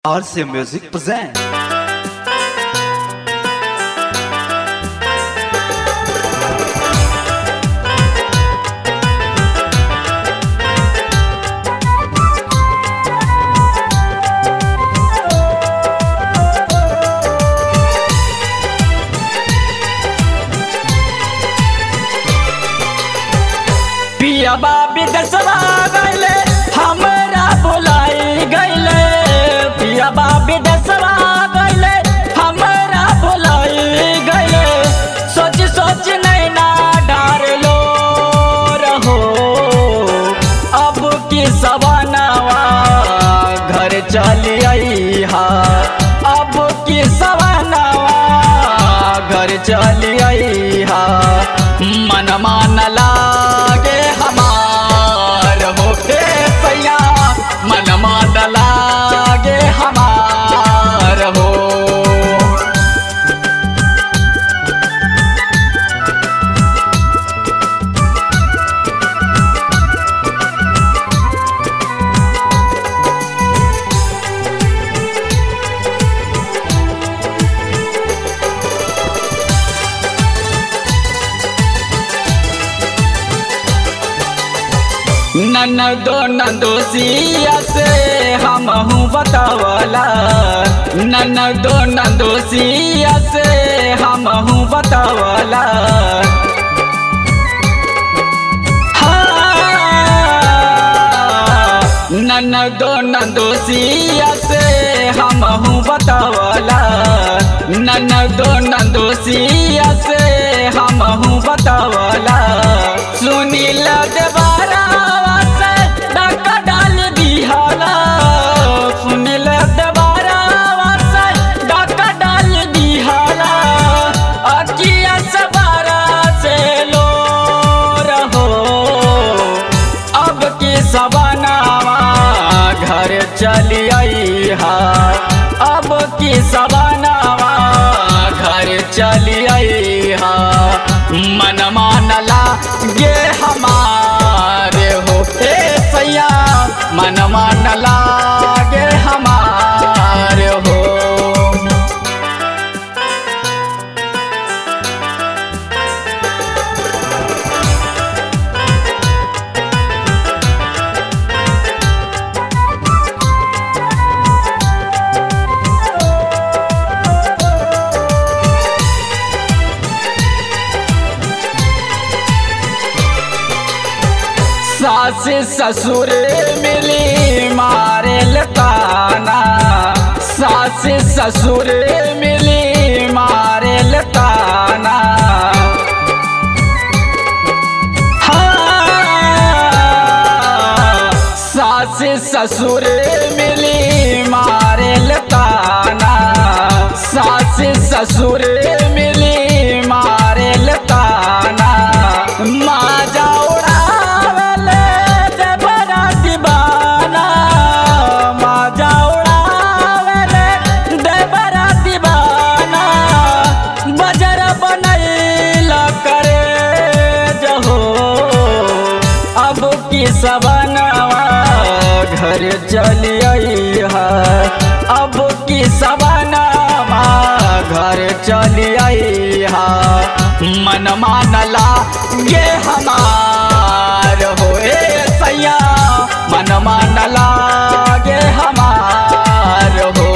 RC Music present. पियाबा विदेशवा गैले हमरा बुलाई गैले पियाबा विदेशवा गैले हमरा बुलाई गैले सोच सोच नैना डारलो रहो अब की सवनावा घर चली हा अब की सवनावा घर चली हा मन मान लागे हमार हो हे सैया मन मान लागे हमार हो ननदो नंदोसिया से हम हूँ बतावला ननदो नंदोसिया से हम हूँ बतावला हाँ, ननदो नंदोसिया से हम हूँ बतावला ननदो नंदोसिया से हम हूँ बतावला सुनील देवारा से डका डाल दिहाला सुनील देवारा से डका डाल दिहाला अकिया सवारा से लो रहो अब की सवनावा घर चली आई हा अब की सवनावा घर चली आई हा मन मानला गे हमारे हो हे सैया मन मानला गे हमारे हो सास ससुर मिली मारे लताना सास ससुर मिली मारे लताना हाँ, सास ससुर मिली मारे लताना सास ससुर मिली मारे लताना माजा उड़ावले देवरा दीवाना माजा उड़ावले देवरा दीवाना बजर बनैला करे जहो अब की सवनवा घर चली आई है अब की सवनवा घर चली आई है मन मानला ये हमार हो ए सैया मन मानला ये हमार हो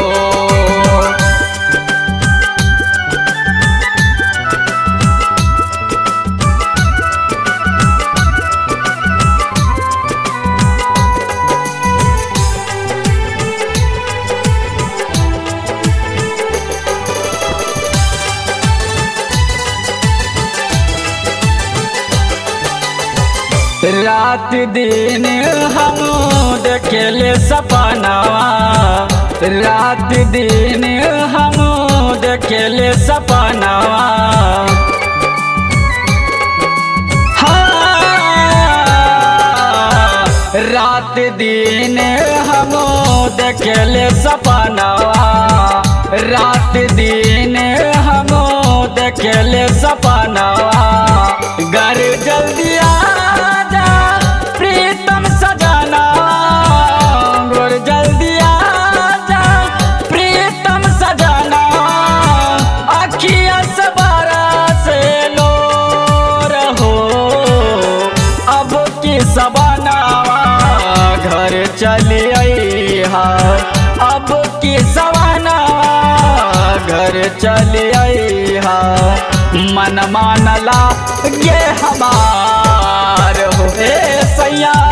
रात दिन हम देखेले सपनावा रात दिन हम देखेले सपनावा हाँ, रात दिन हम देखेले सपनावा रात दिन हम देखेले सपनावा घर जल्दी आ जा प्रीतम सजना सबनावा घर चली हा अब की सवानावा घर चली हा मन मानला ये हमार हो ए सैया